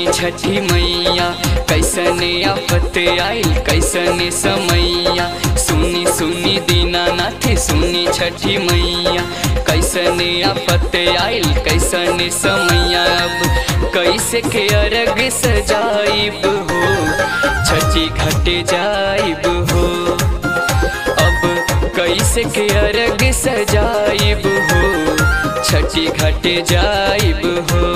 सुनी छठी मैया कैसने आफत आइल कैसने समैया सुनी सुनी दीनानाथ सुनी छठी मैया कैसने आफत आइल कैसने समैया अब कैसे के अरग सजाइब हो छठी घटे जाइब हो अब कैसे के अरग सजाइब हो छठी घटे जाइब हो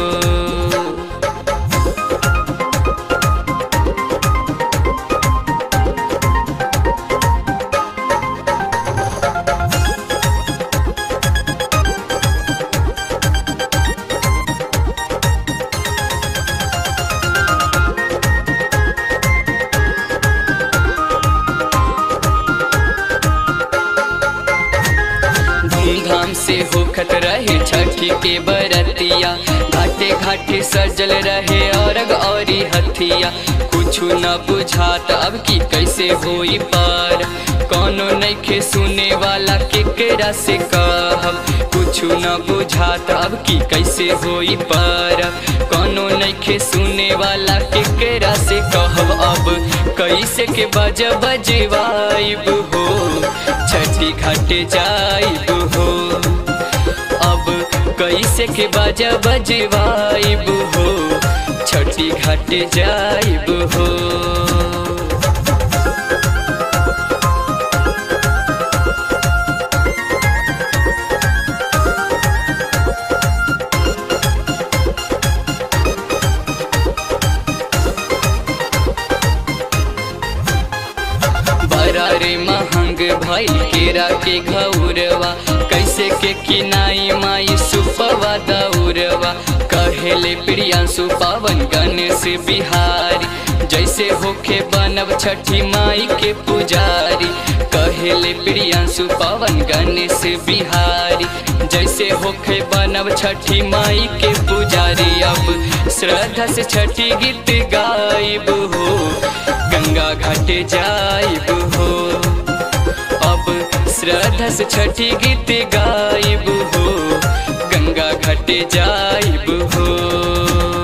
धूमधाम से होखत रहे छठी के बरतिया घाटे घाटे सजल रहे औरग औरी हथिया कुछ न बुझात अब की कैसे होई पार कोनो नइखे सुने वाला केकरा से कहब कुछ न बुझात अब की कैसे होई पार कोनो नइखे सुने वाला केकरा से कहब अब कैसे के बज बजवाइब हो छठी घाटे जाइब हो अब कैसे के बाजा बजवाइब हो छठी घाटे जाइब हो बड़ा रे महंग भाई केरा के घौरवा कैसे के किनाई माई सुपवा दौरवा कहेले प्रियांशु पावन गणेश बिहारी जैसे होखे बनब छठी माई के पुजारी कहेले प्रियांशु पावन गणेश बिहारी जैसे होखे बनब छठी माई के पुजारी अब श्रद्धा से छठी गीत गाइब हो गंगा घाटे जाइब हो अब श्रद्धा से छठी गीत गाइब हो गंगा घाटे जाइब हो